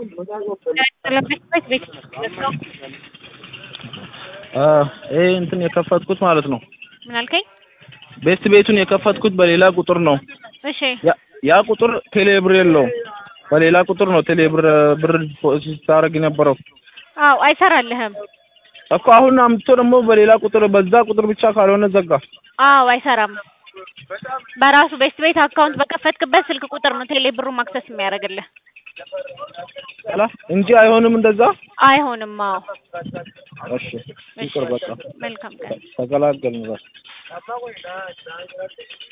ለመስበት ቤት ነው። ይሄ እንትን የከፈትኩት ማለት ነው። ምን አልከኝ? ቤስት ቤቱን የከፈትኩት በሌላ ቁጥር ነው። እሺ ያ- ያ ቁጥር ቴሌብር የለውም። በሌላ ቁጥር ነው ቴሌብር ብር ስታደርግ የነበረው አዎ አይሰራልህም። እኮ አሁን አምጥቶ ደግሞ በሌላ ቁጥር በዛ ቁጥር ብቻ ካልሆነ ዘጋ። አዎ አይሰራም። በራሱ ቤስት ቤት አካውንት በከፈትክበት ስልክ ቁጥር ነው ቴሌ ብሩን ማክሰስ የሚያደርግልህ። አላ እንጂ አይሆንም እንደዛ። አይሆንም። አዎ እሺ ይቅር በቃ መልካም ቀን። ተገላገልን በቃ።